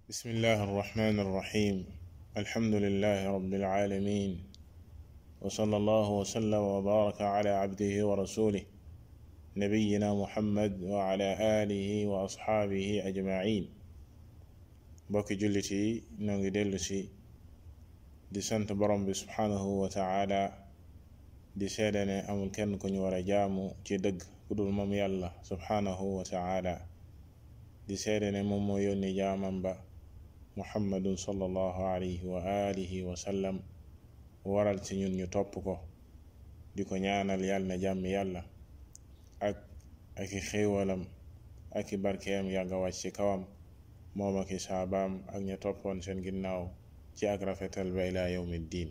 بسم الله الرحمن الرحيم الحمد لله رب العالمين وصلى الله وسلم وبارك على عبده ورسوله نبينا محمد وعلى آله وأصحابه أجمعين بوكي جلتي نونغي دلسي di sant borom bi subhanahu wa taala di seede ne amul kenn ku ñu war a jaamu ci dëgg ku dul moom yàlla subhanahu wa taala di seede ne moom moo yónni jaamam ba muhammadun sallallahu alayhi wa alihi wa sallam waral ci ñun ñu topp ko di ko ñaanal yàlla na jàmm yàlla ak ak i xéewalam ak i barkeem yàgga wàcc ci kawam moom ak i saabaam ak ña toppoon seen ginnaaw ci ak rafetal ba ila yawmi diin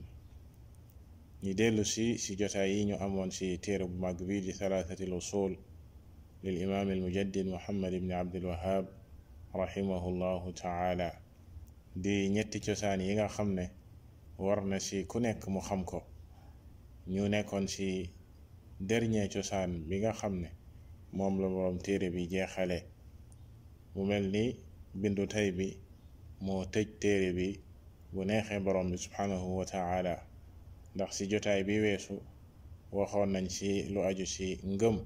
ñi dellu si si jotaay yi ñu amoon si téere bu mag bi di thalathati usul lil imaam al mujaddid muhammad ibni abdul wahab rahimahu llahu taala di ñetti cosaan yi nga xam ne war na si ku nekk mu xam ko ñu nekkoon si dernier cosaan bi nga xam ne moom la boroom téere bi jeexale mu mel ni bindu tey bi moo tëj téere bi bu neexee borom bi subhanahu wa taala ndax ci jotaay bi weesu waxoon nañ ci lu aju ci ngëm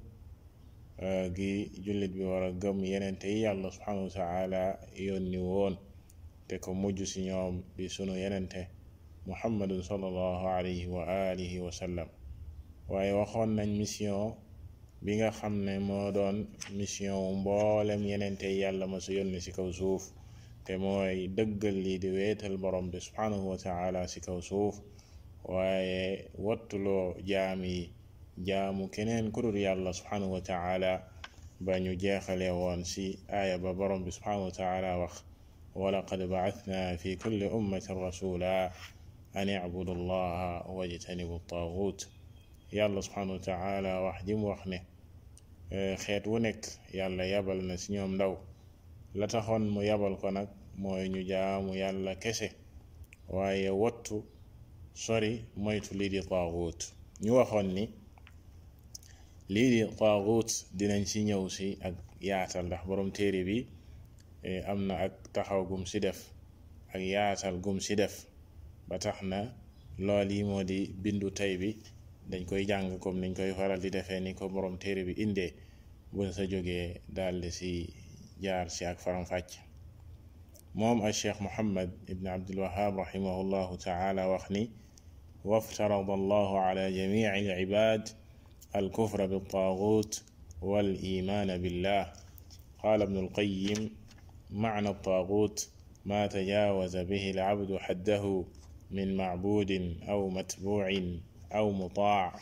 gi jullit bi war a gëm yenente yi yàlla subhanahu wa taala yónni woon te ko mujj ci ñoom di sunu yenente muhammadun sallallahu alayhi wa alihi wa sallam waaye waxoon nañ mission bi nga xam ne moo doon mission mboolem yenente yi yàlla ma su yónni ci kaw suuf te mooy dëggal lii di weetal borom bi subhanahu wa taala ci kaw suuf waaye wattuloo jaam yi jaamu keneen ku dul yàlla subhanahu wa taala ba ñu jeexale woon ci aaya ba borom bi subhanahu wa taala wax walaqad ba'athna fi kulli ummatin rasula an i'budu allaha wajtanibu taagut yàlla subhanahu wa taala wax ji mu wax ne xeet wu nekk yàlla yabal na ci ñoom ndaw la taxoon mu yabal ko nag mooy ñu jaamu yàlla kese waaye wattu sori moytu lii di taaxuut ñu waxoon ni lii di taaxuut dinañ ci ñëw si ak yaatal ndax borom téere bi am na ak taxaw gum si def ak yaatal gum si def ba tax na lool yi moo di bindu tey bi dañ koy jàng comme niñ koy faral di defee ni ko borom téere bi indee buñ sa jógee daldi si jaar si ak faram-fàcc moom al cheikh muhammad ibn abdulwahab rahimahullahu taala wax ni waftarada allahu ala jamici alcibad alkufra biltaagut walimaana billah qala ibnu alqayim معنى الطاغوت ما تجاوز به العبد حده من معبود أو متبوع أو مطاع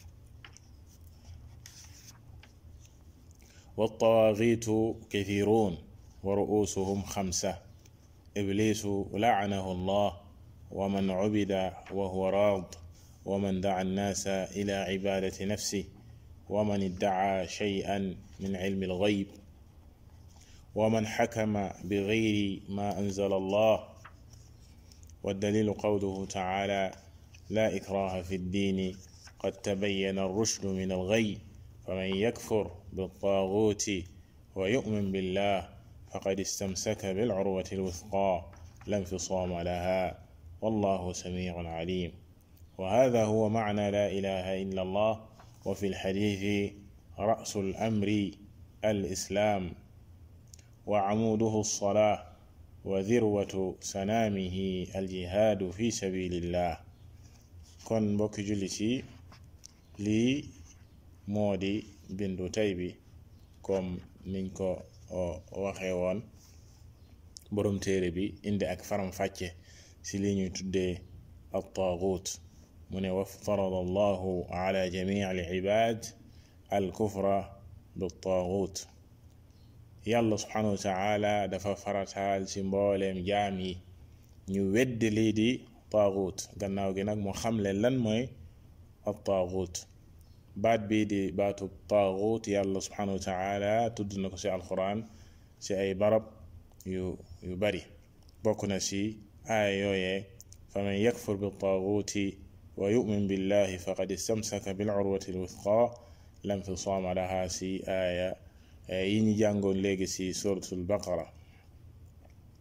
والطواغيت كثيرون ورؤوسهم خمسة إبليس لعنه الله ومن عبد وهو راض ومن دعا الناس إلى عبادة نفسه ومن ادعى شيئا من علم الغيب ومن حكم بغير ما أنزل الله والدليل قوله تعالى لا إكراه في الدين قد تبين الرشد من الغي فمن يكفر بالطاغوت ويؤمن بالله فقد استمسك بالعروة الوثقى لا انفصام لها والله سميع عليم وهذا هو معنى لا إله إلا الله وفي الحديث رأس الأمر الإسلام وعموده الصلاة وذروة سنامه الجهاد في سبيل الله kon mbokki jullit yi lii moo di bindu tey bi comme niñ ko waxee woon borom téere bi indi ak faram-fàcce ci li ñuy tuddee at-taagut mu ne waftarada allahu ala jamici al-cibaad al-kufra bit-taagut yàlla subhanahu wa taala dafa farataal ci mbooleem jaam yi ñu weddi lii di taagut gannaaw gi nag mu xamle lan mooy ab taagut baat bii di baatu taagut yàlla subhanahu wa taala tudd na ko ci alquran ci ay barab yu yu bari bokk na ci aaya yooyee faman yakfur bi taaguti wa yu'min billahi faqad istamsaka bil urwati alwuthqa lam fisaama laha ci aaya yi ñu jàngoon léegi ci suratul baqara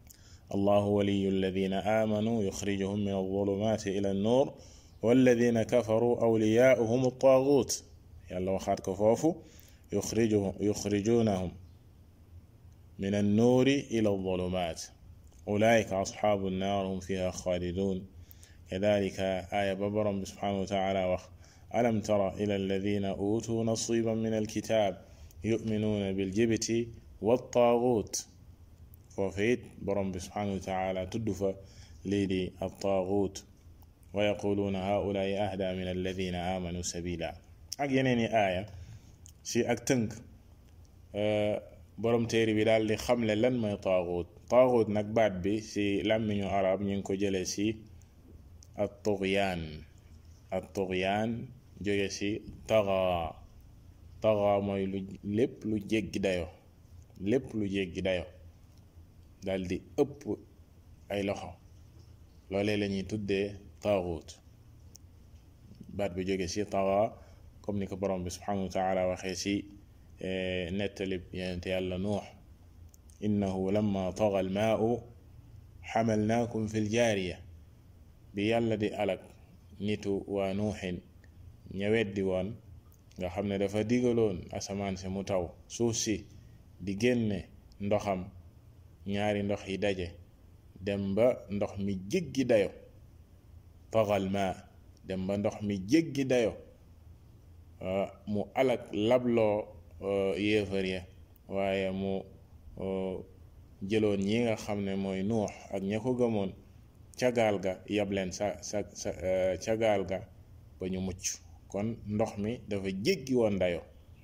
allahu waliyu alladina amanu yuxrijuhum min alzulumati ila annuur walladina kafaru awliyaauhum altaagut yàlla waxaat ko foofu yuxriju yuxrijunahum min annuuri ila alzulumat ulaika asxaabu annaar hum fiha xaalidun kadalika aaya ba borom bi subhanahu wa taala wax alam tara ila alladina utuu nasiban min alkitab yuminuuna biljibti waltaagut foofu it borom bi subhanahu wa taala tudd fa lii di altaagut wa yaquluuna haulaai ahda min alladina amanu sabila ak yeneen i aaya si ak tënk borom téere bi daal di xamle lan mooy taagut taagut nag baat bi si làmmiñu arab ñu ngi ko jëlee si at tugyaan at tugyaan jóge si taxa taxa mooy lu lépp lu jéggi dayo lépp lu jéggi dayo dal di ëpp ay loxo loolee la ñuy tuddee taaxut baat bi jóge si taxa comme ni ko borom bi subhanahu wa taala waxee si nettalib yonent yàlla nuux innahu lamma taxa almaau xamalnaakum fi ljaariya bi yàlla di alak nitu waa nuuxin ña weddi woon nga xam ne dafa digaloon asamaan si mu taw suuf si di génne ndoxam ñaari ndox yi daje dem ba ndox mi jéggi dayo taxal ma dem ba ndox mi jéggi dayo mu alak labloo yéefar ya waaye mu jëloon ñi nga xam ne mooy nuux ak ña ko gëmoon ca gaal ga yab leen sa sa sa ca gaal ga ba ñu mucc kon ndox mi dafa jéggi woon dayo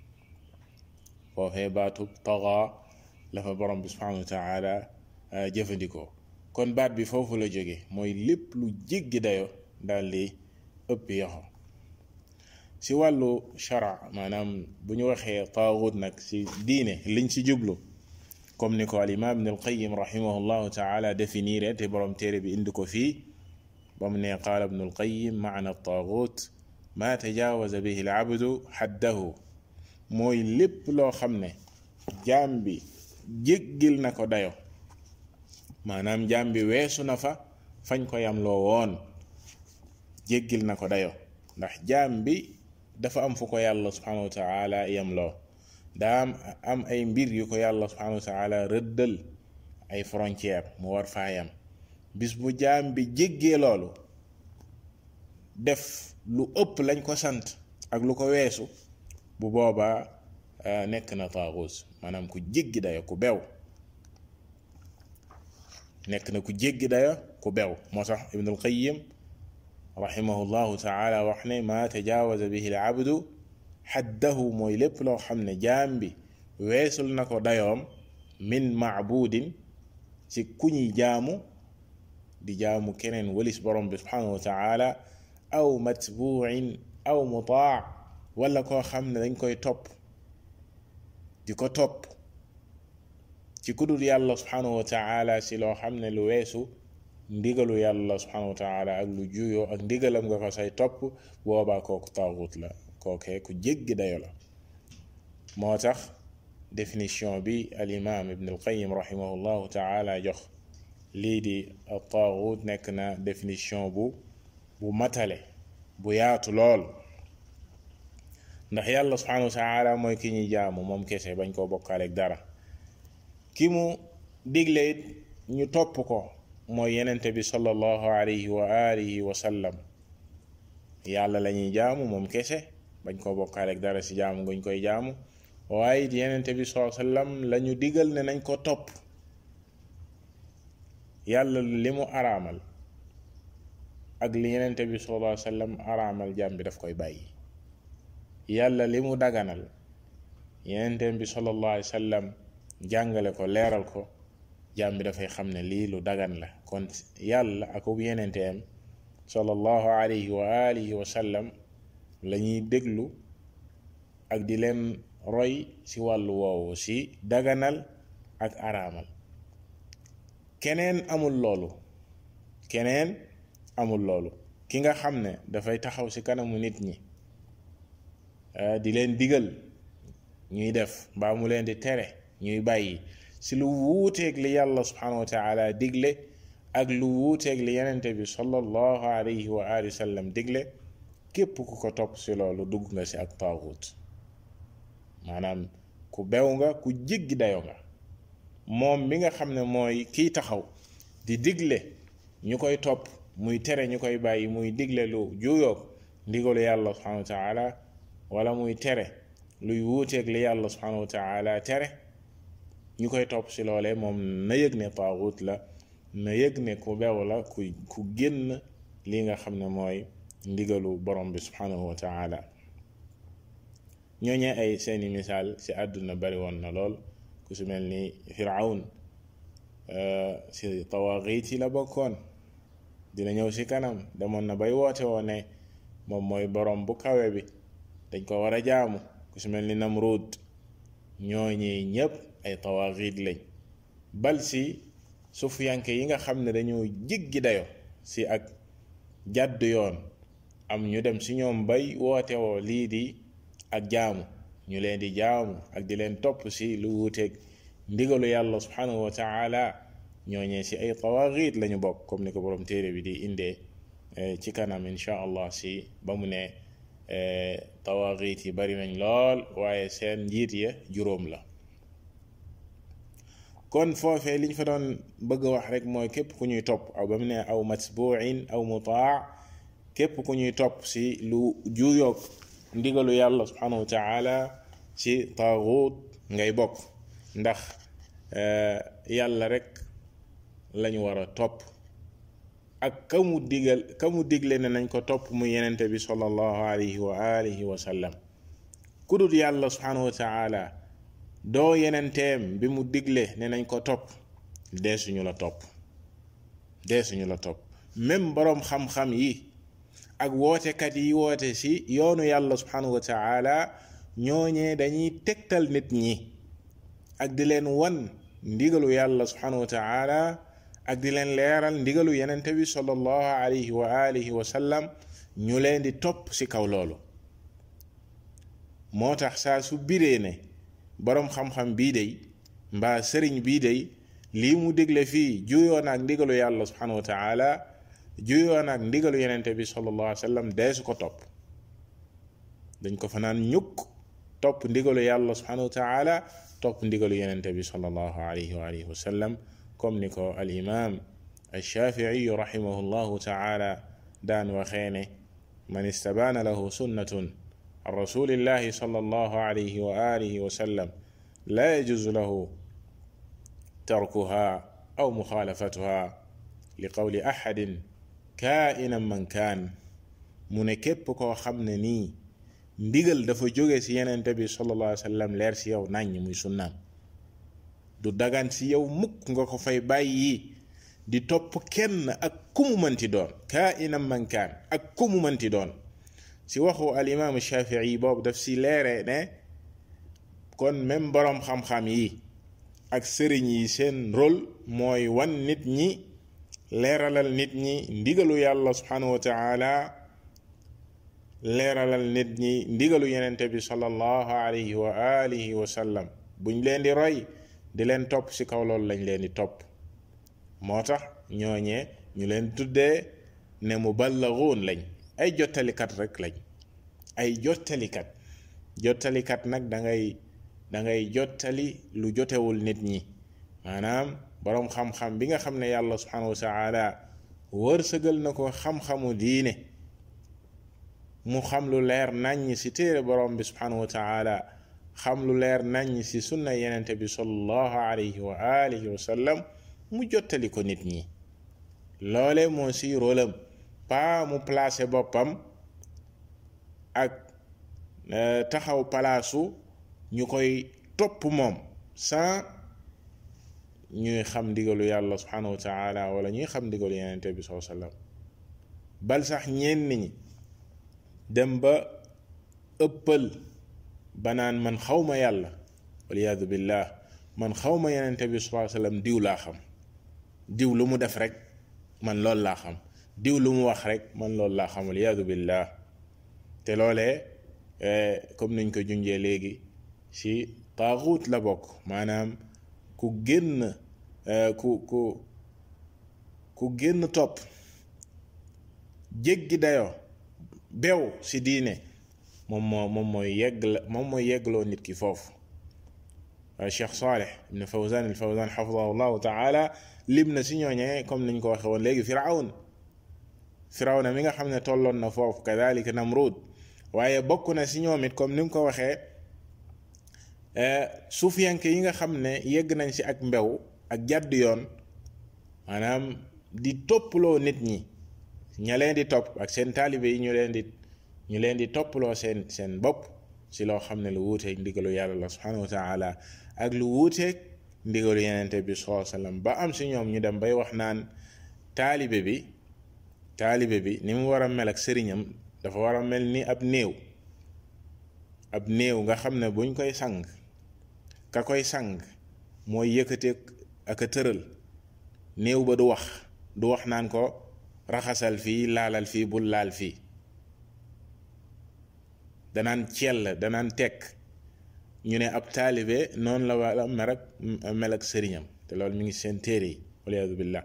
foofee baatub taxa la fa borom bi subhanahu wa taala jëfandikoo kon baat bi foofu la jóge mooy lépp lu jéggi dayo daal di ëpp yoxo si wàllu shara maanaam bu ñu waxee taaxut nag si diine liñ ci jublu comme ni ko al imam ibn al qayim rahimahullahu taala définir te borom téere bi indi ko fii ba mu ne qaala ibn al qayim maana taaxut ma tajaawaza bihi al abdu xaddahu mooy lépp loo xam ne jaam bi jéggil na ko dayo maanaam jaam bi weesu na fa fañ ko yam loo woon jéggil na ko dayo ndax jaam bi dafa am fu ko yàlla subhanahu wa taala yam loo daa am am ay mbir yu ko yàlla subhanahu wa taala rëddal ay frontière mu war faa yam bis bu jaam bi jéggee loolu def lu ëpp lañ ko sant ak lu ko weesu bu boobaa nekk na taaxuus maanaam ku jéggi dayo ku bew nekk na ku jéggi dayo ku bew moo tax ibnul qayim rahimahullahu taala wax ne ma tajaawaza bihi al abdu xaddahu mooy lépp loo xam ne jaam bi weesul na ko dayoom min maabudin ci ku ñuy jaamu di jaamu keneen walis borom bi subhanahu wa taala aw matbuin aw mutaa wala koo xam ne dañ koy topp di ko topp ci kudul yàlla subhanahu wa taala si loo xam ne lu weesu ndigalu yàlla subhanahu wa taala ak lu juyoo ak ndigalam nga ko say topp boobaa kooku taaxut la kookee ku jéggi dayo la moo tax définition bi al imam ibn al qayim rahimahullahu taala jox lii di taaxut nekk na définition bu bu matale bu yaatu lool ndax yàlla subhanahu wa taala mooy ki ñuy jaamu moom kese bañ koo bokkaaleeg dara ki mu digle it ñu topp ko mooy yenente bi sallallahu alayhi wa alihi wa sallam yàlla la ñuy jaamu moom kese bañ koo bokkaaleeg dara si jaamu ngañ koy jaamu waaye it yenente bi sallallahu alayhi wa sallam la ñu digal ne nañ ko topp yàlla li mu araamal ak li yenente bi sallallahu alayhi wa sallam araamal jaam bi daf koy bàyyi yàlla li mu daganal yenente bi sallallahu alayhi wa sallam jàngale ko leeral ko jaam bi dafay xam ne lii lu dagan la kon yàlla ak ub yenenteem sallallahu alayhi wa alihi wa sallam la ñuy déglu ak di leen roy ci wàllu woowu ci daganal ak araamal keneen amul loolu keneen amul loolu ki nga xam ne dafay taxaw ci kanamu nit ñi di leen digal ñuy def mbaa mu leen di tere ñuy bàyyi si lu wuuteeg li yàlla subhanahu wa taala digle ak lu wuuteeg li yenente bi sallallahu alayhi wa alihi wa sallam digle képp ku ko topp si loolu dugg nga si ak taaxut maanaam ku bew nga ku jéggi dayo nga moom mi nga xam ne mooy kiy taxaw di digle ñu koy topp muy tere ñu koy bàyyi muy digle lu juuyoog ndigalu yàlla subhanahu wa taala wala muy tere luy wuuteeg li yàlla subhanahu wa taala tere ñu koy topp si loolee moom na yëg ne taaxut la na yëg ne ku bew la ku ku génn li nga xam ne mooy ndigalu borom bi subhanahu wa taala ñooñee ay seeni misaal si àdduna bari woon na lool ku si mel ni firawn si tawaaxiit yi la bokkoon dina ñëw si kanam demoon na bay woote woo ne moom mooy borom bu kawe bi dañ ko war a jaamu ku si mel ni namrud ñooñi ñépp ay tawaaxiit lañ bal si sufiyanke yi nga xam ne dañoo jéggi dayo si ak jàdd yoon am ñu dem si ñoom bay woote woo lii di ak jaamu ñu leen di jaamu ak di leen topp si lu wuuteeg ndigalu yàlla subhanahu wa taala ñooñee si ay tawaaxiit lañu bokk comme ni ko borom téere bi di indee ci kanam insha allah si ba mu ne tawaaxiit yi bari nañ lool waaye seen njiit ya juróom la kon foofee liñ fa doon bëgg a wax rek mooy képp ku ñuy topp aw ba mu ne aw matbuin aw mutaa képp ku ñuy topp si lu juuyoog ndigalu yàlla subhanahu wa taala ci taaxut ngay bokk ndax yàlla rek lañu war a topp ak ka mu digal ka mu digle ne nañ ko topp mu yenente bi sallallahu alayhi wa alihi wa sallam ku dul yàlla subhanahu wa taala doo yenenteem bi mu digle ne nañ ko topp dee suñu la topp dee suñu la topp même boroom xam-xam yi ak wootekat yi woote ci yoonu yàlla subhanahu wa taala ñooñee dañuy tegtal nit ñi ak di leen wan ndigalu yàlla subhanahu wa taala ak di leen leeral ndigalu yenente bi sallallahu alayhi wa alihi wa sallam ñu leen di topp ci kaw loolu moo tax saa su biree ne boroom xam-xam bii day mbaa sëriñ bii day lii mu digle fii juyoon ak ndigalu yàlla subhanahu wa taala juyoon ak ndigalu yenente bi sallallahu alayhi wa sallam dee su ko topp dañ ko fa naan ñukk topp ndigalu yàlla subhanahu wa taala topp ndigalu yenente bi sallallahu alayhi wa alihi wa sallam comme ni ko al imam alshafii rahimahu llahu taala daan waxee ne man istabaana lahu sunnatun an rasulillahi sallallahu alayhi wa alihi wa sallam la yajuzu lahu tarkuha aw muxaalafatuha li qawli ahadin kainan man kaan mu ne képp koo xam ne nii ndigal dafa jóge ci yenente bi sallallahu alayhi wa sallam leer ci yow nàññ muy sunnaam du dagan ci yow mukk nga ko fay bàyyi di topp kenn ak ku mu mënti doon kainan man kaan ak ku mu mënti doon ci waxu al imaamu shafii boobu daf ci leere ne kon même boroom xam-xam yi ak sëriñ yi seen rôle mooy wan nit ñi leeralal nit ñi ndigalu yàlla subhanahu wa taala leeralal nit ñi ndigalu yenente bi sallallahu alayhi wa alihi wa sallam buñ leen di roy di leen topp ci kaw loolu lañ leen di topp moo tax ñooñee ñu leen tuddee ne muballaguun lañ ay jottalikat rek lañ ay jottalikat jottalikat nag da ngay da ngay jottali lu jotewul nit ñi maanaam boroom xam-xam bi nga xam ne yàlla subhanahu wa taala wërsëgal na ko xam-xamu diine mu xam lu leer naññ ci téere boroom bi subhanahu wa taala xam lu leer naññ ci sunna yenente bi sallallahu alayhi wa alihi wa sallam mu jottali ko nit ñi loole moo ci rôlam pas mu placé boppam ak taxaw palaasu ñu koy topp moom sans ñuy xam ndigalu yàlla subhanahu wa taala wala ñuy xam ndigalu yenente bi sallallahu alayhi wa sallam bal sax ñenn ñi dem ba ëppal banaan man xawma yàlla waliyaadu billah man xawma yenente bi sallallahu alayhi wa sallam diw laa xam diw lu mu def rek man loolu laa xam diw lu mu wax rek man loolu laa xam waliyaadu billah te loolee comme niñ ko junjee léegi ci taaxuut la bokk maanaam ku génn ku ku ku génn topp jéggi dayoo bew ci diine moom moo moom mooy yegg la moom mooy yeggloo nit ki foofu waaye Cheikh Saleh ibn Fawzan al Fawzan xafidahu llahu taala lim na si ñooñee comme niñ ko waxe woon léegi firawn firawna mi nga xam ne tolloon na foofu kadalika namrud waaye bokk na si ñoom it comme ni mu ko waxee suufiyanke yi nga xam ne yegg nañ si ak mbew ak jàdd yoon maanaam di topploo nit ñi ña leen di topp ak seen taalibe yi ñu leen di ñu leen di topploo seen seen bopp si loo xam ne lu wuuteeg ndigalu yàlla la subhanahu wa taala ak lu wuuteeg ndigalu yenente bi sallallahu alayhi wasallam ba am si ñoom ñu dem bay wax naan taalibe bi taalibe bi ni mu war a mel ak sëriñam dafa war a mel ni ab néew ab néew nga xam ne buñ koy sang ka koy sang mooy yëkkateeg ak a tëral néew ba du wax du wax naan ko raxasal fii laalal fii bul laal fii danaan cell danaan tekk ñu ne ab taalibe noonu la wala mel ak mel ak sëriñam te loolu mi ngi seen téere yi waliyaadu billah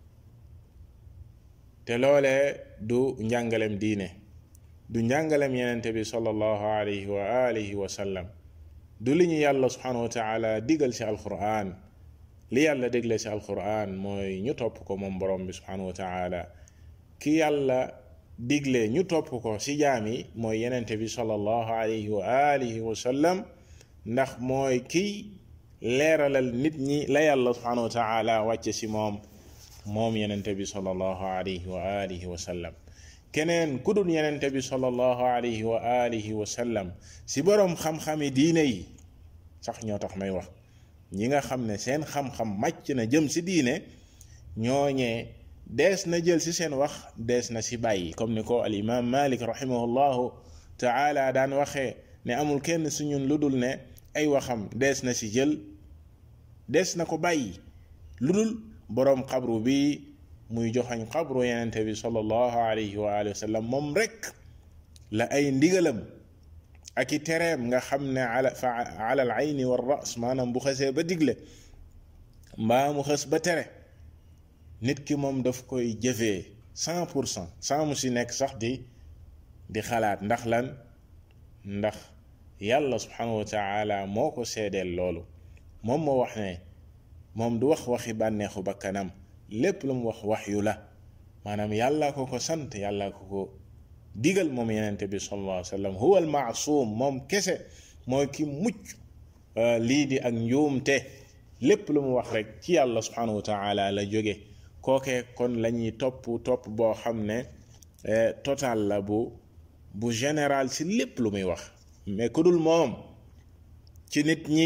te loolee du njàngalem diine du njàngalem yenente bi sallallahu alayhi wa alihi wa sallam du li ñu yàlla subhanahu wa taala digal ci alquran li yàlla dégle ci alquran mooy ñu topp ko moom borom bi subhanahu wa taala ki yàlla digle ñu topp ko ci jaam yi mooy yenente bi sallallahu alayhi wa alihi wa sallam ndax mooy kiy leeralal nit ñi la yàlla subhanahu wa taala wàcce ci moom moom yenente bi sallallahu alayhi wa alihi wa sallam keneen ku dul yenente bi sallallahu alayhi wa alihi wa sallam ci boroom xam-xami diine yi sax ñoo tax may wax ñi nga xam ne seen xam-xam màcc na jëm ci diine ñooñee dees na jël ci seen wax dees na ci bàyyi comme ni ko al imam malik rahimahullahu taala daan waxee ne amul kenn su ñun lu dul ne ay waxam dees na ci jël dees na ko bàyyi lu dul boroom xabru bi muy joxañ xabru yenente bi sallallahu alayhi wa alihi wa sallam moom rek la ay ndigalam ak i tereem nga xam ne ala fa ala al ayni wa ras maanaam bu xësee ba digle mbaa mu xës ba tere nit ki moom daf koy jëfee cent pour cent sans mu si nekk sax di di xalaat ndax lan ndax yàlla subhanahu wa taala moo ko seedeel loolu moom moo wax ne moom du wax waxi bànneexu bakkanam lépp lu mu wax wax yu la maanaam yàlla ko ko sant yàlla ko ko digal moom yenente bi sallallahu alayhi wa sallam huwa al maasum moom kese mooy ki mucc lii di ak njuumte lépp lu mu wax rek ci yàlla subhanahu wa taala la jóge kookee kon la ñuy topp topp boo xam ne total la bu bu général ci lépp lu muy wax mais ku dul moom ci nit ñi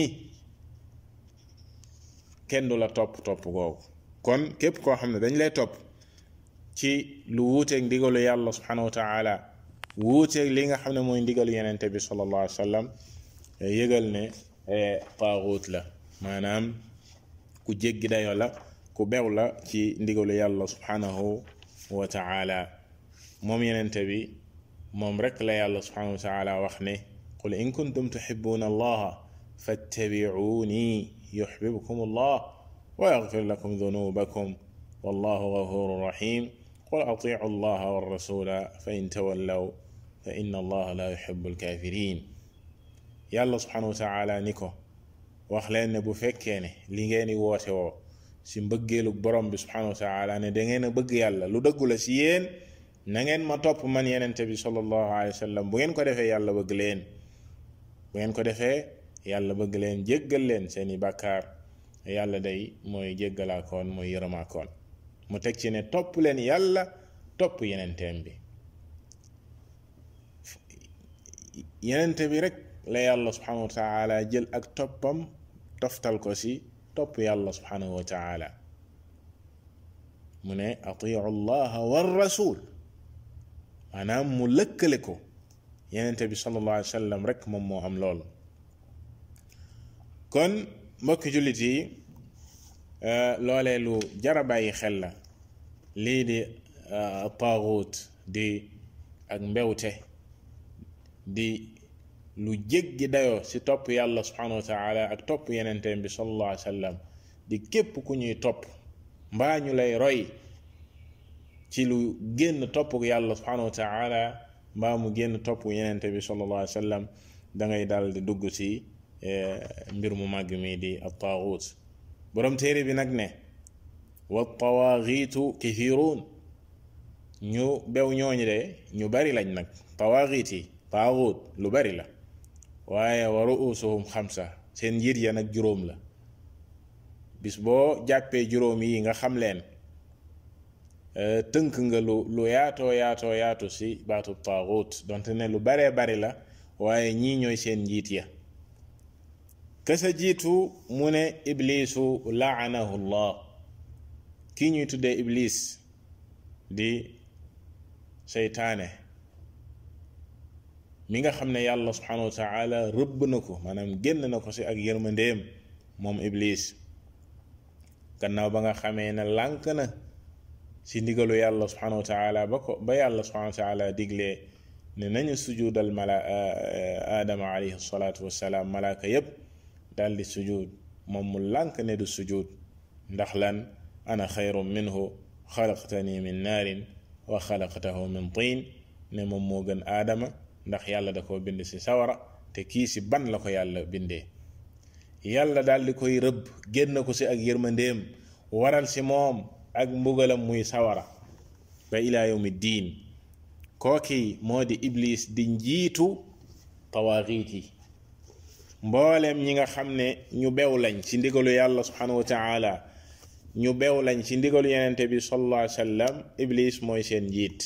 kenn du la topp topp googu kon képp koo xam ne dañ lay topp ci lu wuuteeg ndigalu yàlla subhanahu wa taala wuuteeg li nga xam ne mooy ndigalu yenente bi sallallahu alayhi wa sallam yëgal ne taaxuut la maanaam ku jéggi dayo la ku bew la ci ndigalu yàlla subhanahu wa taala moom yenente bi moom rek la yàlla subhanahu wa taala wax ne qul in kuntum tuhibbuna allaha fattabi'uni yuhbibkum allah wa yaghfir lakum dhunubakum wallahu ghafurur rahim qul ati'u allaha war rasula fa in tawallaw fa inna allaha la yuhibbul kafirin yàlla subhanahu wa taala ni ko wax leen ne bu fekkee ne li ngeen di woote woo si mbëggeelu borom bi subhanahu wa taala ne da ngeen a bëgg yàlla lu dëggu la si yéen na ngeen ma topp man yenente bi sallallahu alayhi wa sallam bu ngeen ko defee yàlla bëgg leen bu ngeen ko defee yàlla bëgg leen jéggal leen seeni bàkkaar yàlla day mooy jéggalaakoon mooy yërëmaakoon mu teg ci ne topp leen yàlla topp yenenteem bi yenente bi rek la yàlla subhanahu wa taala jël ak toppam toftal ko si topp yàlla subhanahu wa taala mu ne atiu llaha war rasul maanaam mu lëkkale ko yenente bi sallallahu alayhi wa sallam rek moom moo am loolu kon mbokki jullit yi loolee lu jara bàyyi xel la lii di taaxuut di ak mbewte di lu jéggi dayoo ci topp yàlla subhanahu wa taala ak topp yenenteem bi sallallahu alayhi wa sallam di képp ku ñuy topp mbaa ñu lay roy ci lu génn topp yàlla subhanahu wa taala mbaa mu génn topp yenente bi sallallahu alayhi wa sallam da ngay dal di dugg ci mbir mu màgg mi di at-taaxuut borom téere bi nag ne wa tawaaxiitu kathiruun ñu bew ñooñu de ñu bari lañ nag tawaaxiit yi taaxuut lu bari la waaye wa ruusuhum xamsa seen njiit ya nag juróom la bis boo jàppee juróom yi nga xam leen tënk nga lu lu yaatoo yaatoo yaatu si baatu taaxuut donte ne lu baree bari la waaye ñii ñooy seen njiit ya kasa jiitu mu ne iblisu laanahu llah kii ñuy tuddee iblis di seytaane mi nga xam ne yàlla subhanahu wa taala rëbb na ko maanaam génn na ko si ak yërmandeem moom iblis gannaaw ba nga xamee ne lànk na si ndigalu yàlla subhanahu wa taala ba ko ba yàlla subhanahu wa taala diglee ne nañu sujudal mala aadama alayhi salaatu wassalaam malaaka yépp daal di sujud moom mu lànk ne du sujud ndax lan ana xayrun minhu xalaqtani min naarin wa xalaqtahu min tiin ne moom moo gën aadama ndax yàlla da koo bind ci sawara te kii ci ban la ko yàlla bindee yàlla daal di koy rëbb génn ko ci ak yërmandeem waral ci moom ak mbugalam muy sawara ba ilaa yawmi diin kooki moo di iblis di njiitu tawaaxiit yi mbooleem ñi nga xam ne ñu bew lañ ci ndigalu yàlla subhanahu wa taala ñu bew lañ ci ndigalu yenente bi sallallahu alayhi wa sallam iblis mooy seen njiit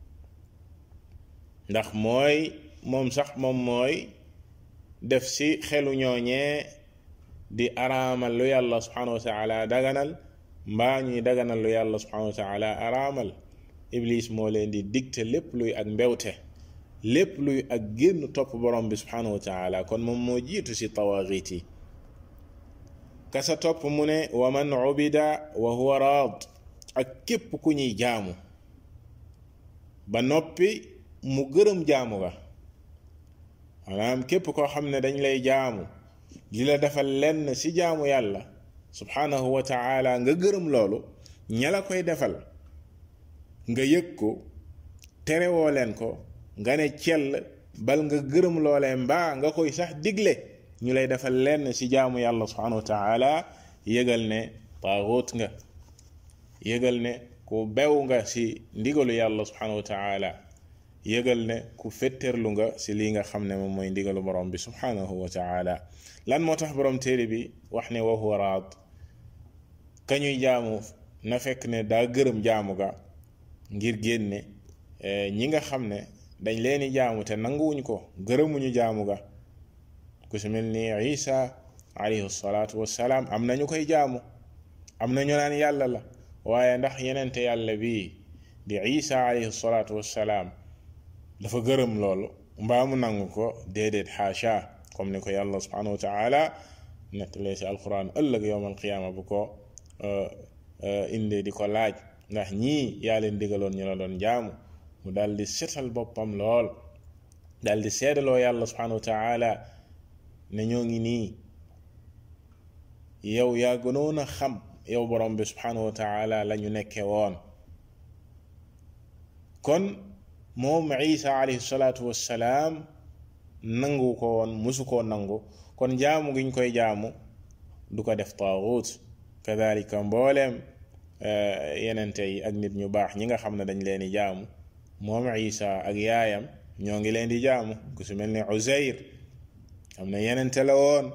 ndax mooy moom sax moom mooy def ci xelu ñooñee di araamal lu yàlla subhanahu wa taala daganal mbaa ñuy daganal lu yàlla subhanahu wa taala araamal iblis moo leen di digte lépp luy ak mbewte lépp luy ak génn topp borom bi subhanahu wa taala kon moom moo jiitu ci tawaaxiit yi kasa topp mu ne wa man ubida wa huwa raad ak képp ku ñuy jaamu ba noppi mu gërëm jaamu ga maanaam képp koo xam ne dañ lay jaamu di la defal lenn ci jaamu yàlla subhanahu wa taala nga gërëm loolu ña la koy defal nga yëg ko terewoo leen ko nga ne cell bal nga gërëm loolee mbaa nga koy sax digle ñu lay defal lenn ci jaamu yàlla subhanahu wa taala yëgal ne taaxut nga yëgal ne ku bew nga ci ndigalu yàlla subhanahu wa taala yëgal ne ku fetterlu nga ci lii nga xam ne moom mooy ndigalu borom bi subhanahu wa taala lan moo tax borom téere bi wax ne wa huwa raad ka ñuy jaamu na fekk ne daa gërëm jaamu ga ngir génne ñi nga xam ne dañ leeni jaamu te nanguwuñ ko gërëmuñu jaamu ga ku si mel ni isa alayhi salaatu wassalaam am na ñu koy jaamu am na ñu naan yàlla la waaye ndax yenente yàlla bii di isa alayhi salaatu wassalaam dafa gërëm loolu mbaa mu nangu ko déedéet xaasha comme ni ko yàlla subhanahu wa taala nettalee si alquran ëllëg yowm alqiyaama bu ko indee di ko laaj ndax ñii yaa leen digaloon ñu la doon jaamu mu daal di setal boppam lool daal di seedaloo yàlla subhanahu wa taala ne ñoo ngi nii yow yaa gënoon a xam yow borom bi subhanahu wa taala la ñu nekke woon kon moom isa alayhi salaatu wassalaam nangu ko woon musu koo nangu kon jaamu gi ñu koy jaamu du ko def taaxut kadalika mbooleem yenente yi ak nit ñu baax ñi nga xam ne dañ leen di jaamu moom isa ak yaayam ñoo ngi leen di jaamu ku su mel ni Uzayr am na yenente la woon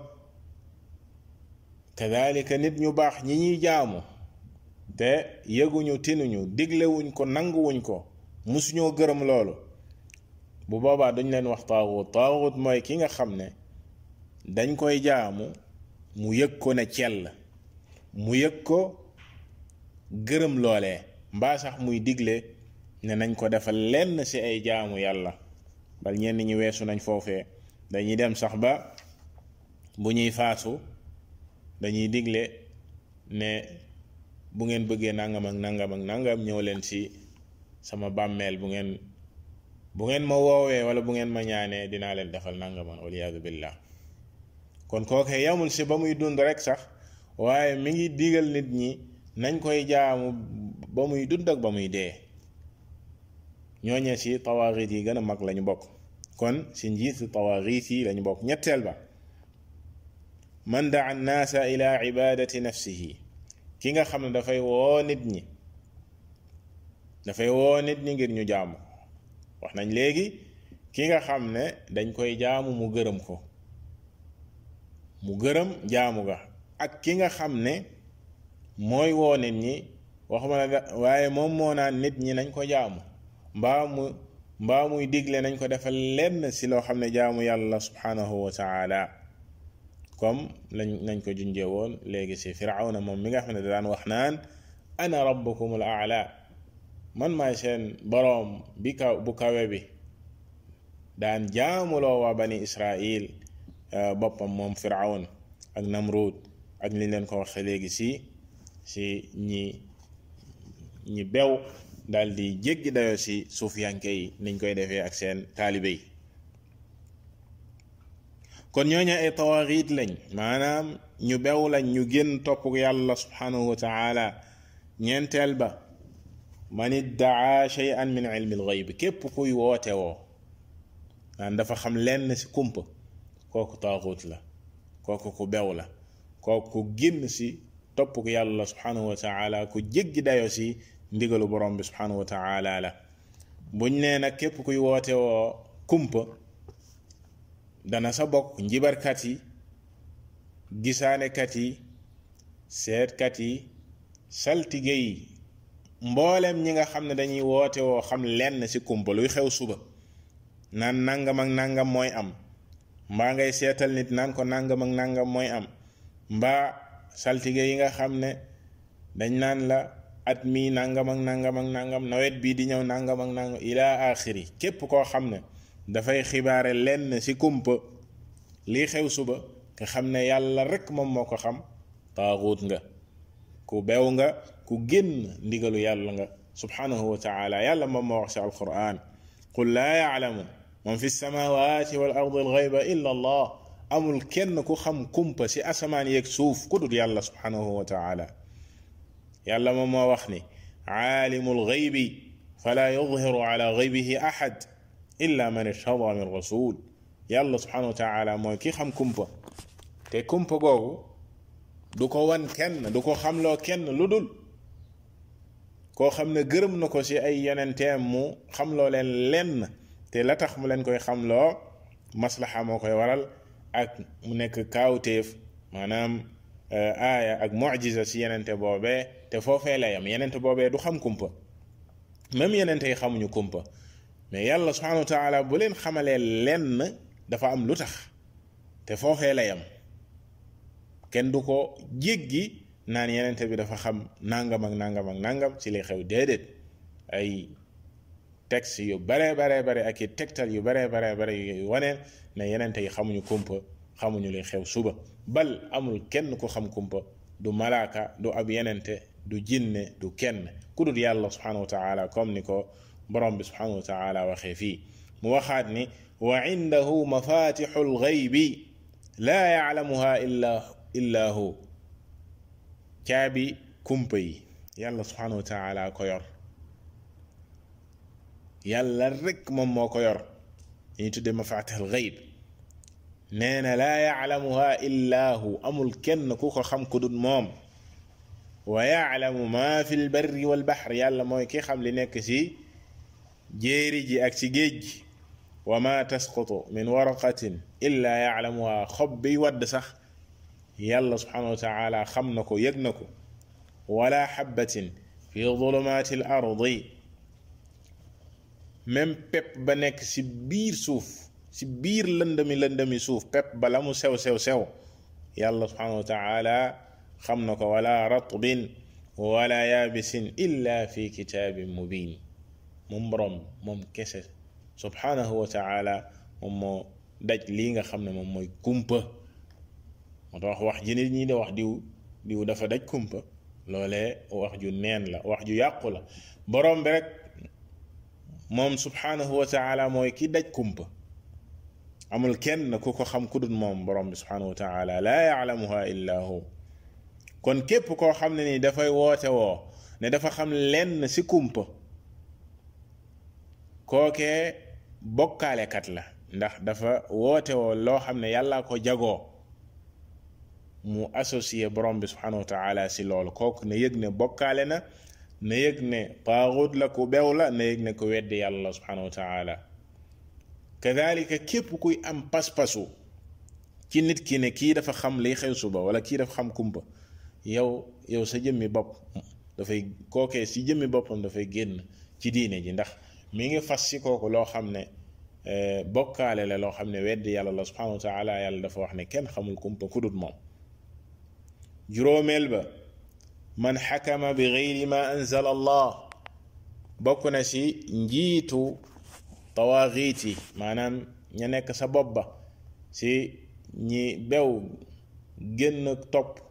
kadalika nit ñu baax ñi ñuy jaamu te yëguñu tinuñu diglewuñ ko nanguwuñ ko musuñoo gërëm loolu bu boobaa duñ leen wax taaxut taaxut mooy ki nga xam ne dañ koy jaamu mu yëg ko ne cell mu yëg ko gërëm loolee mbaa sax muy digle ne nañ ko defal lenn ci ay jaamu yàlla bal ñenn ñi weesu nañ foofee dañuy dem sax ba bu ñuy faatu dañuy digle ne bu ngeen bëggee nangam ak nangam ak nangam ñëw leen ci sama bàmmeel bu ngeen bu ngeen ma woowee wala bu ngeen ma ñaanee dinaa leen defal nangam waliyaadu billah kon kooke yamul ci ba muy dund rek sax waaye mi ngi digal nit ñi nañ koy jaamu ba muy dund ak ba muy dee ñooñee ci tawaaxiit yi gën a mag lañu bokk kon ci njiitu tawaaxiit yi lañu bokk ñetteel ba man daa annaasa ila ibadati nafsihi ki nga xam ne dafay woo nit ñi dafay woo nit ñi ngir ñu jaamu wax nañ léegi ki nga xam ne dañ koy jaamu mu gërëm ko mu gërëm jaamu ga ak ki nga xam ne mooy woo nit ñi waxuma la waaye moom moo naan nit ñi nañ ko jaamu mbaa mu mbaa muy digle nañ ko defal lenn si loo xam ne jaamu yàlla subhanahu wa taala comme lañ nañ ko junjee woon léegi si firawna moom mi nga xam ne da daan wax naan ana rabbukum al aala man maay seen boroom bi kaw bu kawe bi daan jaamuloo waa bani israil boppam moom firawn ak namrud ak li leen ko waxe léegi si si ñi ñi bew daal di jéggi dayoo si suufiyanke yi niñ koy defee ak seen taalibe yi kon ñooñu ay tawaaxiit lañ maanaam ñu bew lañ ñu génn topp yàlla subhanahu wa taala ñeenteel ba man iddaa shay'an min ilmi al-ghayb képp kuy woote woo naan dafa xam lenn si kumpa kooku taaxut la kooku ku bew la kooku ku génn si topp ko yàlla subhanahu wa taala ku jéggi dayo si ndigalu borom bi subhanahu wa taala la buñ nee nag képp kuy woote woo kumpa dana sa bokk njibarkat yi gisaanekat yi seetkat yi saltige yi mboolem ñi nga xam ne dañuy woote woo xam lenn ci kumpa luy xew suba naan nangam ak nangam mooy am mbaa ngay seetal nit naan ko nangam ak nangam mooy am mbaa saltige yi nga xam ne dañ naan la at mii nangam ak nangam ak nangam nawet bii di ñëw nangam ak nangam ila axiri képp koo xam ne dafay xibaare lenn ci kumpa lii xew suba nga xam ne yàlla rekk moom moo ko xam taaxuut nga ku bew nga ku génn ndigalu yàlla nga subhanahu wa taala yàlla moom moo wax ci alquran qul laa yaalamu man fi samawati wal ardi alxayba illa allah amul kenn ku xam kumpa ci asamaan yeeg suuf ku dul yàlla subhanahu wa taala yàlla moom moo wax ni aalimu alxaybi fala yudhiru ala xaybihi ahad illa man irtada min rasul yàlla subhanahu wa taala mooy ki xam kumpa te kumpa googu du ko wan kenn du ko xamloo kenn lu dul koo xam ne gërëm na ko ci ay yonenteem mu xamloo leen lenn te la tax mu leen koy xamloo maslaxa moo koy waral ak mu nekk kaawteef maanaam aaya ak mujiza ci yenente boobee te foofee la yam yenente boobee du xam kumpa même yenente yi xamuñu kumpa mais yàlla subhanahu wa taala bu leen xamalee lenn dafa am lu tax te foofee la yam kenn du ko jéggi naan yenente bi dafa xam nangam ak nangam ak nangam ci li xew déedéet ay texte yu bare bare bare ak i tegtal yu bare bare bare yu waneen ne yenente yi xamuñu kumpa xamuñu li xew suba bal amul kenn ku xam kumpa du malaaka du ab yenente du jinne du kenn ku dul yàlla subhanahu wa taala comme ni ko borom bi subhanahu wa taala waxee fii mu waxaat ni wa indahu mafatixu lgaybi laa yaclamuha illa illa hu caabi kumpa yi yàlla subhanahu wa taala ko yor yàlla rek moom moo ko yor ñu tudde mafatixul gayb nee na laa yaclamuha illa hu amul kenn ku ko xam ku dul moom wa yaclamu ma fi lbarri walbaxr yàlla mooy ki xam li nekk ci jéeri ji ak ci géej gi wa ma tasqutu min waraqatin illa yaclamuha xob bi wadd sax yàlla subhanahu wa taala xam na ko yëg na ko wala xabatin fi dulumaati l ardi même pepp ba nekk ci biir suuf ci biir lëndami lëndami suuf pepp ba la mu sew sew sew yàlla subhanahu wa taala xam na ko wala ratbin wala yaabisin illa fi kitaabin mubin moom boroom moom kese subhanahu wa taala moom moo daj lii nga xam ne moom mooy kumpa moo tax wax ji nit ñi de wax diw diw dafa daj kumpa loolee wax ju neen la wax ju yàqu la boroom bi rek moom subhanahu wa taala mooy ki daj kumpa amul kenn ku ko xam ku dul moom boroom bi subhanahu wa taala laa yaclamuha illa hu kon képp koo xam ne ni dafay woote woo ne dafa xam lenn ci kumpa kookee bokkaalekat la ndax dafa woote woo loo xam ne yàlla ko jagoo mu associé borom bi subhanahu wa taala si loolu kooku na yëg ne bokkaale na na yëg ne taaxut la ku bew la na yëg ne ku weddi yàlla subhanahu wa taala kadalika képp kuy am pas-pasu ci nit ki ne kii dafa xam liy xew suba wala kii dafa xam kumpa yow yow sa jëmmi bopp dafay kookee si jëmmi boppam dafay génn ci diine ji ndax mi ngi fas si kooku loo xam ne bokkaale la loo xam ne weddi yàlla la subhanahu wa taala yàlla dafa wax ne kenn xamul kumpa ku dut moom juróomeel ba man xakama bi geyri ma anzala allah bokk na si njiitu tawaaxiit yi maanaam ña nekk sa bopp ba si ñi bew génn topp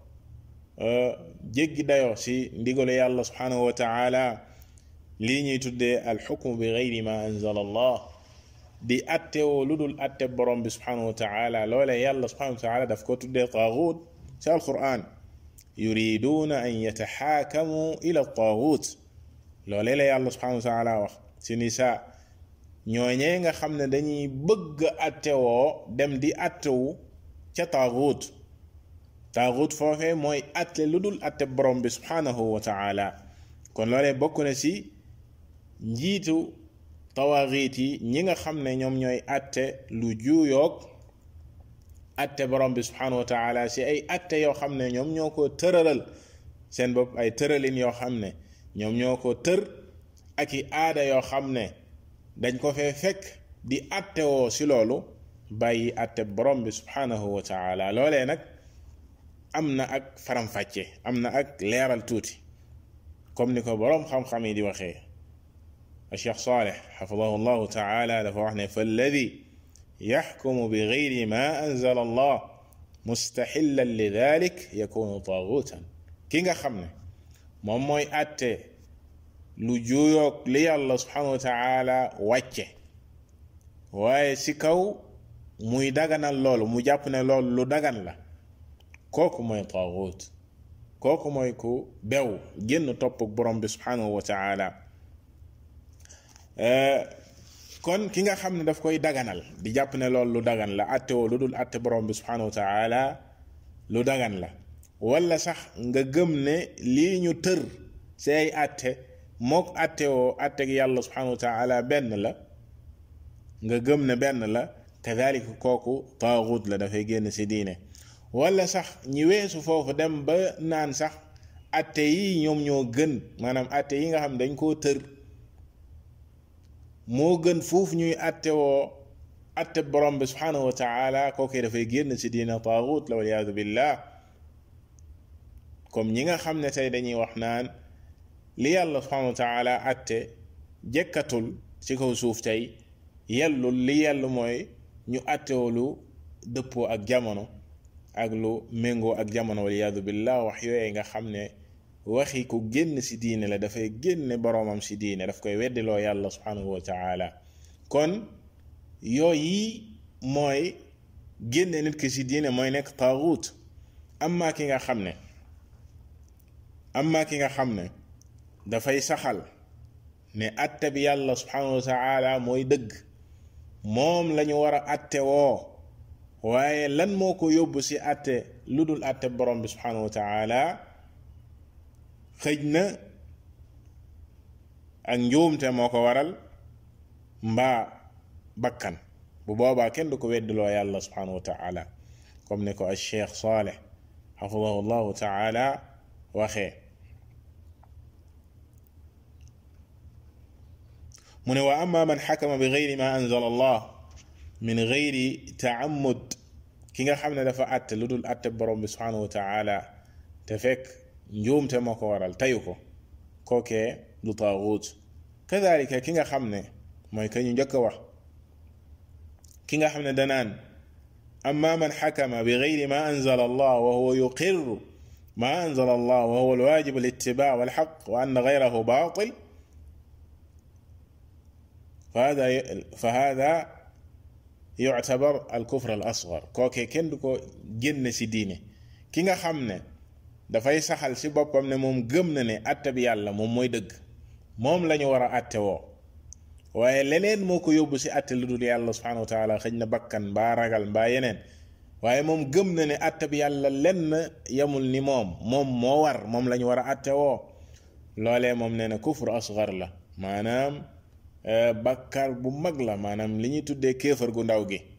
jéggi dayoo si ndigalu yàlla subhanahu wa taala lii ñuy tuddee alxukmu bi geyri ma anzala allah di attewoo lu dul atte borom bi subhanahu wa taala loole yàlla subhanahu wa taala daf ko tuddee taaxuut si alquran yuriduuna an yataxaakamu ila taaxuut loolee la yàlla subhanahu wa taala wax si nisa ñooñee nga xam ne dañuy bëgg attewoo dem di attewu ca taaxuut taaxuut foofee mooy atte lu dul atte borom bi subhanahu wa taala kon loolee bokk na si njiitu tawaaxiit yi ñi nga xam ne ñoom ñooy atte lu juuyoog atte borom bi subhanahu wa taala si ay atte yoo xam ne ñoom ñoo ko tëralal seen bopp ay tëralin yoo xam ne ñoom ñoo ko tër ak i aada yoo xam ne dañ ko fee fekk di atte woo si loolu bàyyi atte borom bi subhanahu wa taala loolee nag am na ak faram-fàcce am na ak leeral tuuti comme ni ko boroom xam-xam yi di waxee Cheikh Saleh xafidahu llahu taala dafa wax ne falladi yaxkumu bi gayri ma anzala allah mustaxillan li dalik yakunu taaguutan ki nga xam ne moom mooy àtte lu juuyoog li yàlla subhanahu wa taala wàcce waaye si kaw muy daganal loolu mu jàpp ne loolu lu dagan la kooku mooy taaguut kooku mooy ku bew génn topp borom bi subhanahu wa taala kon ki nga xam ne daf koy daganal di jàpp ne loolu lu dagan la atte woo lu dul atte borom bi subhanahu wa taala lu dagan la wala sax nga gëm ne lii ñu tër si ay atte mook atte woo atte gi yàlla subhanahu wa taala benn la nga gëm ne benn la kadalika kooku taaxut la dafay génn si diine wala sax ñi weesu foofu dem ba naan sax atte yi ñoom ñoo gën maanaam atte yi nga xam dañ koo tër moo gën foofu ñuy atte woo atte borom bi subhanahu wa taala kooku dafay génn si diina taaxut la waliyaadu billah comme ñi nga xam ne tey dañuy wax naan li yàlla subhanahu wa taala atte jekkatul ci kaw suuf tey yellul li yell mooy ñu attewoo lu dëppoo ak jamono ak lu méngoo ak jamono waliyaadu billah wax yooyee nga xam ne waxi ku génn si diine la dafay génne boroomam si diine daf koy weddiloo yàlla subhanahu wa taala kon yooyi mooy génne nit ki si diine mooy nekk taaxuut amma ki nga xam ne amma ki nga xam ne dafay saxal ne atte bi yàlla subhanahu wa taala mooy dëgg moom lañu war a atte woo waaye lan moo ko yóbbu si atte lu dul atte borom bi subhanahu wa taala xëj na ak njuumte moo ko waral mbaa bakkan bu boobaa kenn du ko weddiloo yàlla subhanahu wa taala comme ni ko al cheikh saleh xafidahu llahu taala waxee mu ne wa amma man xakama bi gayri ma anzala allah min gayri taamud ki nga xam ne dafa àtte lu dul àtte borom bi subhanahu wa taala te fekk njuumte moo ko waral tayu ko kookee du taaxuut kadalika ki nga xam ne mooy ka ñu njëkk a wax ki nga xam ne danaan amma man xakama bi gayri ma anzala allah wa huwa yuqirru ma anzala allah wa huwa alwajib alitibaa walxaq wa anna gayrahu baatil فهذا فهذا يعتبر الكفر الأصغر كوكي كن دكو جن سي دينه كيغا خامني dafay saxal si boppam ne moom gëm na ne atte bi yàlla moom mooy dëgg moom la ñu war a atte woo waaye leneen moo ko yóbbu si atte lu dul yàlla subhanahu wa taala xëj na bakkan mbaa ragal mbaa yeneen waaye moom gëm na ne atte bi yàlla lenn yamul ni moom moom moo war moom la ñu war a atte woo loolee moom nee na kufru asgar la maanaam bakkar bu mag la maanaam li ñuy tuddee kéefar gu ndaw gi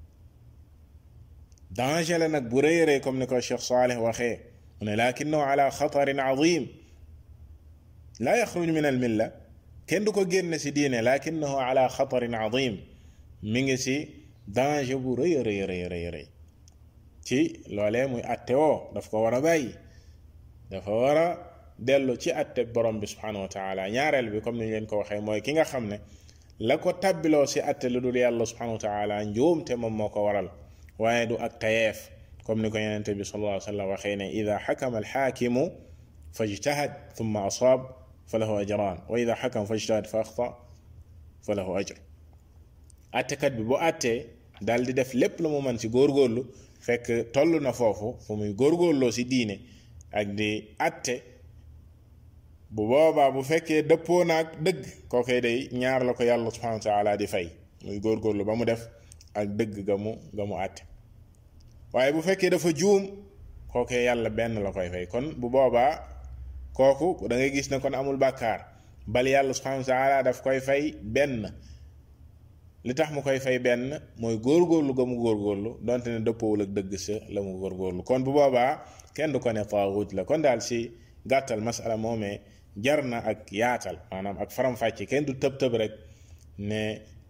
danger la nag bu rëy rëy comme ni ko Cheikh Saleh waxee mu ne lakinahu ala xatarin azim laa yaxruj min al milla kenn du ko génne si diine lakinahu ala xatarin azim mi ngi si danger bu rëy rëy rëy rëy rëy ci loolee muy atte woo daf ko war a bàyyi dafa war a dellu ci atte borom bi subhanahu wa taala ñaareel bi comme ni ñu leen ko waxee mooy ki nga xam ne la ko tabbiloo si atte lu dul yàlla subhanahu wa taala njuumte moom moo ko waral waaye du ak tayeef comme ni ko yonente bi sallallahu alayhi wa sallam waxee ne ida xakama alxaakimu fa ijtahad thumma asaab fa lahu ajran wa ida xakama fa ijtahad fa axta fa lahu ajr attekat bi bu attee daal di def lépp lu mu mën si góorgóorlu fekk toll na foofu fu muy góorgóorloo si diine ak di atte bu boobaa bu fekkee dëppoo naag dëgg kookee day ñaar la ko yàlla subhanahu wa taala di fay muy góorgóorlu ba mu def ak dëgg ga mu ga mu àtte waaye bu fekkee dafa juum kookee yàlla benn la koy fay kon bu boobaa kooku da ngay gis ne kon amul bàkkaar bal yàlla subhanahu wa taala daf koy fay benn li tax mu koy fay benn mooy góorgóorlu ga mu góorgóorlu donte ne dëppoowul ak dëgg sa la mu góorgóorlu kon bu boobaa kenn du ko ne taaxut la kon daal si gàttal masala moomee jar na ak yaatal maanaam ak faram-fàcce kenn du tëb tëb rek ne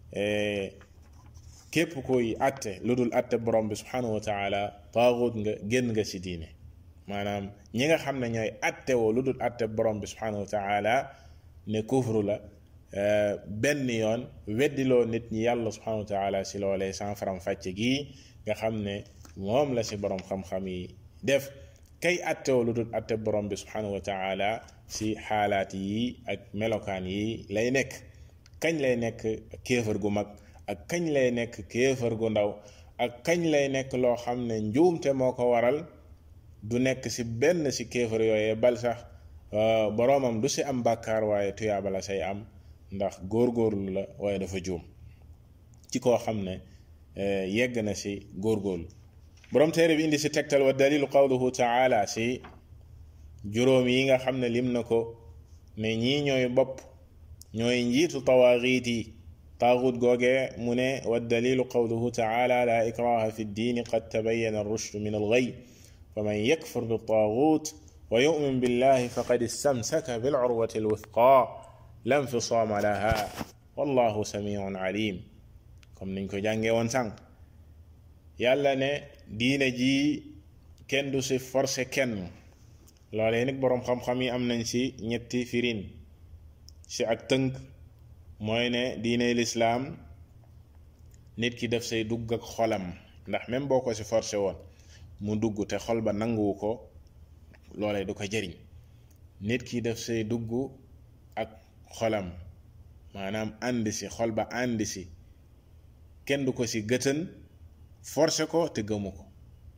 képp koy atte lu dul atte borom bi subhanahu wa taala taaxut nga génn nga si diine maanaam ñi nga xam ne ñooy atte woo lu dul atte borom bi subhanahu wa taala ne kufru la benn yoon weddiloo nit ñi yàlla subhanahu wa taala si loolee sans faram-fàcce gii nga xam ne moom la si borom xam-xam yi def kay attewoo lu dul atte borom bi subhanahu wa taala si xaalaat yi ak melokaan yi lay nekk kañ lay nekk kéefar gu mag ak kañ lay nekk kéefar gu ndaw ak kañ lay nekk loo xam ne njuumte moo ko waral du nekk si benn si kéefar yooyee bal sax boroomam du si am bàkkaar waaye tuyaaba la say am ndax góorgóorlu la waaye dafa juum ci koo xam ne yegg na si góorgóorlu borom téere bi indi si tegtal wa dalilu qawluhu taala si juróom yi nga xam ne lim na ko ne ñii ñooy bopp ñooy njiitu tawaaxiit yi taaxut googee mu ne wa dalilu qawluhu taala la ikraha fi ddiini qad tabayana alrushdu min alghay faman yakfur biltaaxut wa yumin billahi faqad istamsaka bilcurwati alwithqa la nfisaama laha wallahu samiun alim comme niñ ko jàngee woon sànq yàlla ne diine ji kenn du si forcé kenn loolee nag boroom xam-xam yi am nañ si ñetti firin si ak tënk mooy ne diine lislaam nit ki def say dugg ak xolam ndax même boo ko si forcé woon mu dugg te xol ba nanguwu ko loolee du ko jëriñ nit ki def say dugg ak xolam maanaam àndi si xol ba àndi si kenn du ko si gëtën forcé ko te gëmu ko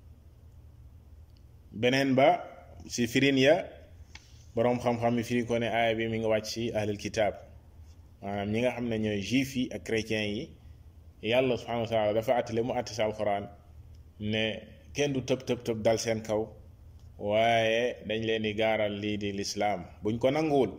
beneen ba si firin ya boroom xam-xam yi firi ko ne aaya bi mi nga wàcc si ahlul kitaab maanaam ñi nga xam ne ñooy juif yi ak chrétiens yi yàlla subhanahu wa taala dafa àttale mu àtte si alxuraan ne kenn du tëb tëb tëb dal seen kaw waaye dañ leen di gaaral lii di lislaam buñ ko nanguwul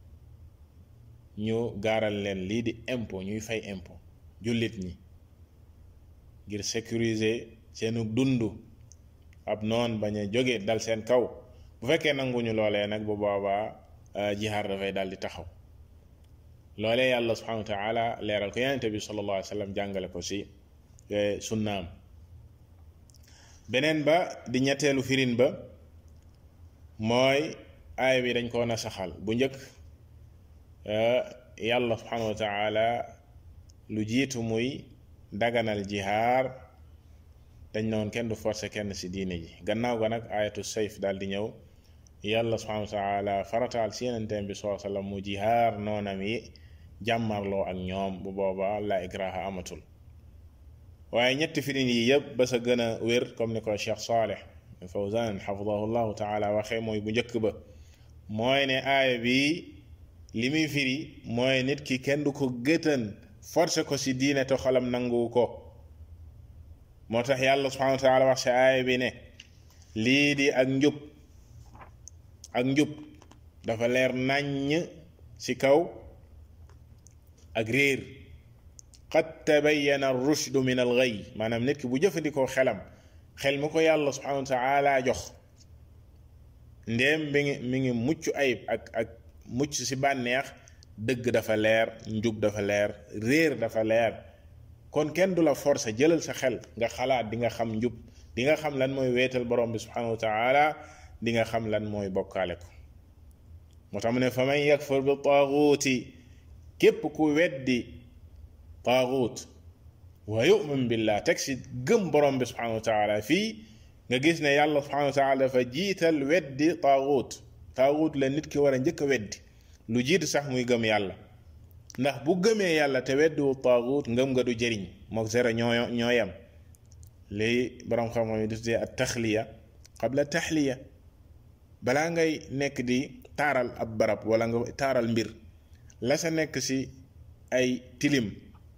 ñu gaaral leen lii di impôt ñuy fay impôt jullit ñi ngir sécuriser seenu dund ab noon bañ a jóge dal seen kaw bu fekkee nanguñu loolee nag bu boobaa jihaar dafay dal di taxaw loolee yàlla subhanahu wa taala leeral ko yonente bi sallallahu alayhi wa sallam jàngale ko si sunnaam beneen ba di ñetteelu firin ba mooy aaya bi dañ koo nasaxal bu njëkk yàlla subhanahu wa taala lu jiitu muy daganal jihaar dañ na woon kenn du forcé kenn ci diine ji gannaaw ga nag ayatu sayf daal di ñëw yàlla subhanahu wa taala farataal si yenenteen bi saa sallam mu jihaar noonam yi jàmmarloo ak ñoom bu booba la ikraha amatul waaye ñetti firin yi yëpp ba sa gën a wér comme ni ko Cheikh Saleh Fawzan xafidahu llahu taala waxee mooy bu njëkk ba mooy ne aaya bi li muy firi mooy nit ki kenn du ko gëtën forcé ko si diine te xolam nangu ko moo tax yàlla subhanahu wa taala wax si aaya bi ne lii di ak njub ak njub dafa leer naññ ci kaw ak réer qad tabayyana rushdu min al ghayy maanaam nit ki bu jëfandikoo xelam xel mi ko yàlla subhanahu wa taala jox ndéem mi ngi mi ngi mucc ayib ak ak mucc ci bànneex dëgg dafa leer njub dafa leer réer dafa leer kon kenn du la forcer jëlal sa xel nga xalaat di nga xam njub di nga xam lan mooy weetal borom bi subhanahu wa taala di nga xam lan mooy bokkaale ko moo tax mu ne fa man yakfur bi taaguuti képp ku weddi taaguut wa yu'min billah teg si gëm borom bi subhanahu wa taala fii nga gis ne yàlla subhanahu wa taala dafa jiital weddi taaguut taaguut la nit ki war a njëkk a weddi lu jiitu sax muy gëm yàlla ndax bu gëmee yàlla te weddiwu taaguut ngëm nga du jëriñ mook zera ñoo ñoo yem lii borom xam-xam yi di tuddee at taxliya qabla taxliya balaa ngay nekk di taaral ab barab wala nga taaral mbir la sa nekk si ay tilim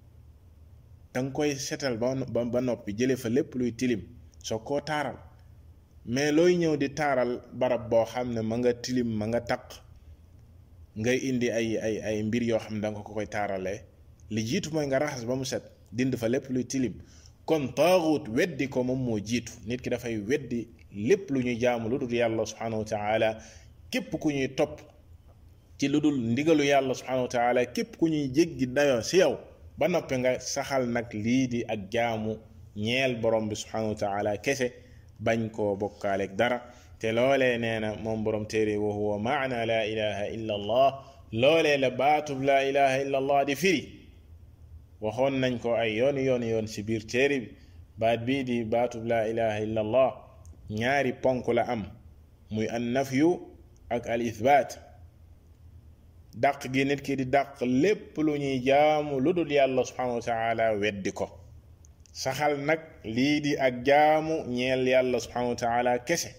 danga koy setal ba ba noppi jële fa lépp luy tilim soo koo taaral mais looy ñëw di taaral barab boo xam ne ma nga tilim ma nga taq ngay indi ay ay ay mbir yoo xam ne danga ko koy taaralee li jiitu mooy nga raxas ba mu set dind fa lépp luy tilim kon taaxut weddi ko moom moo jiitu nit ki dafay weddi lépp lu ñuy jaamu lu dul yàlla subhanahu wa taala képp ku ñuy topp ci lu dul ndigalu yàlla subhanahu wa taala képp ku ñuy jéggi dayoo si yow ba noppi nga saxal nag lii di ak jaamu ñeel borom bi subhanahu wa taala kese bañ koo bokkaaleeg dara te loolee nee na moom borom téere wa huwa maana la ilaha illa allah loolee la baatub la ilaha illa allah di firi waxoon nañ ko ay yooni yooni yoon si biir téere bi baat bii di baatub la ilaha illa allah ñaari ponk la am muy an nafyu ak al ithbaat dàq gi nit ki di dàq lépp lu ñuy jaamu lu dul yàlla subhanahu wa taala weddi ko saxal nag lii di ak jaamu ñeel yàlla subhanahu wa taala kese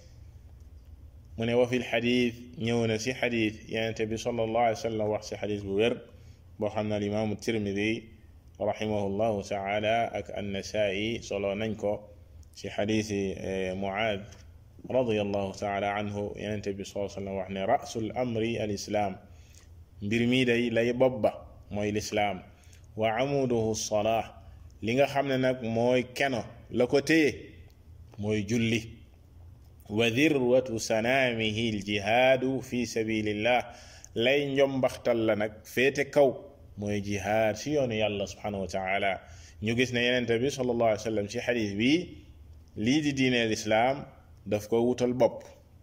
mu ne wa fi lxadit ñëw na si xadit yenente bi sallallahu alayhi wa sallam wax si xadit bu wér boo xam ne alimaamu tirmidi rahimahullahu taala ak annasaa'i solo nañ ko si xaditi muaad radiallahu taala anhu yenente bi sallallahu alayhi wa sallam wax ne rasul amri al islaam mbir mii day lay bobba mooy lislaam wa amuduhu salaa li nga xam ne nag mooy keno la ko téye mooy julli wa dirwatu sanaamihi aljihaadu fi sabilillah lay njombaxtal la nag féete kaw mooy jihaad si yoonu yàlla subhanahu wa taala ñu gis ne yenente bi sallallahu alayhi wa sallam ci xadis bi lii di diine lislaam daf ko wutal bopp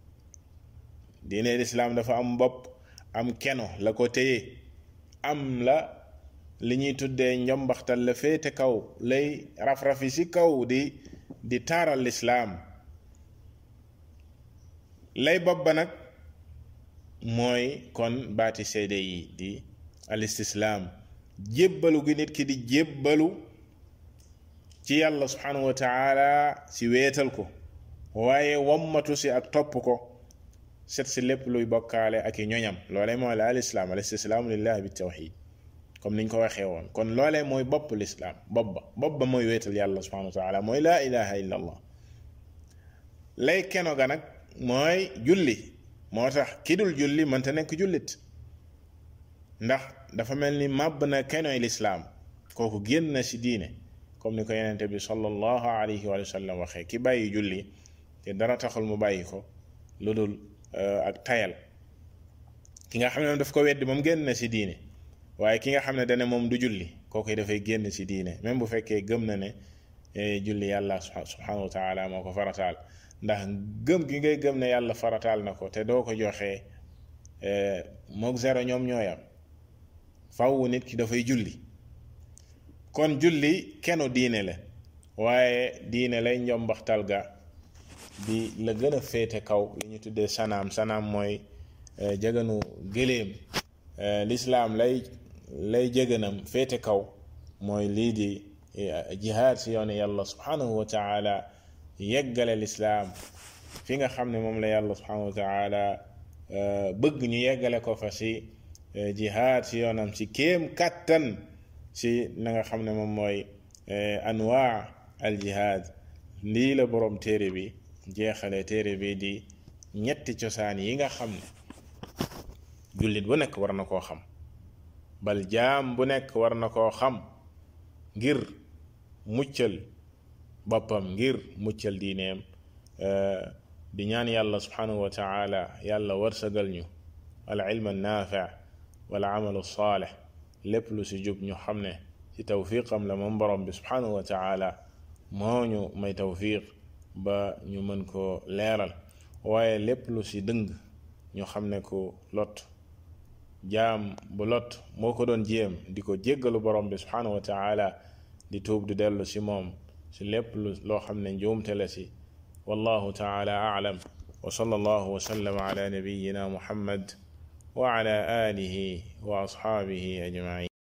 diine lislaam dafa am bopp am keno la ko téye am la li ñuy tuddee njombaxtal la féete kaw lay raf-rafi si kaw di di taaral lislaam lay bopp ba nag mooy kon baati seede yi di al istislaam jébbalu gi nit ki di jébbalu ci yàlla subhanahu wa taala si weetal ko waaye wammatu si ak topp ko set si lépp luy bokkaale ak i ñoñam loolee mooy la al islaam al istislaamu lillahi bi tawxid comme niñ ko waxee woon kon loolee mooy bopp lislaam bopp ba bopp ba mooy weetal yàlla subhanahu wa taala mooy laa ilaha illa allah lay keno ga nag mooy julli moo tax ki dul julli mënta nekk jullit ndax dafa mel ni màbb na kenoy lislaam kooku génn na si diine comme ni ko yenente bi sallallahu alayhi wa sallam waxee ki bàyyi julli te dara taxul mu bàyyi ko lu dul ak tayal ki nga xam ne daf ko weddi moom génn na si diine waaye ki nga xam ne dane moom du julli kooku dafay génn si diine même bu fekkee gëm na ne julli yàlla subhanahu wa taala moo ko farataal ndax gëm gi ngay gëm ne yàlla farataal na ko te doo ko joxee moog zéro ñoom ñooyam faw nit ki dafay julli kon julli kenu diine la waaye diine lay njombaxtal ga di la gën a féete kaw li ñu tuddee sanaam sanaam mooy jëganu gëléem lislaam lay lay jëganam féete kaw mooy lii di jihaad si yoonu yàlla subhanahu wa taala yeggale lislaam fi nga xam ne moom la yàlla subhanahu wa taala bëgg ñu yeggale ko fa si jihaad si yoonam si kéem kàttan si na nga xam ne moom mooy anwaa al jihaad lii la boroom téere bi jeexale téere bi di ñetti cosaan yi nga xam ne jullit bu nekk war na koo xam bal jaam bu nekk war na koo xam ngir muccal boppam ngir muccal diineem di ñaan yàlla subhanahu wa taala yàlla warsagal ñu al ilma naafi wal amalu saalih lépp lu si jub ñu xam ne ci tawfiqam la moom borom bi subhanahu wa taala moo ñu may tawfiq ba ñu mën koo leeral waaye lépp lu si dëng ñu xam ne ko lot jaam bu lot moo ko doon jéem di ko jéggalu borom bi subhanahu wa taala di tuub di dellu si moom si lépp lu loo xam ne njuumte la si wallahu taala aalam wa sallallahu wa sallama ala nabiyina muhammad wa ala alihi wa ashaabihi ajmain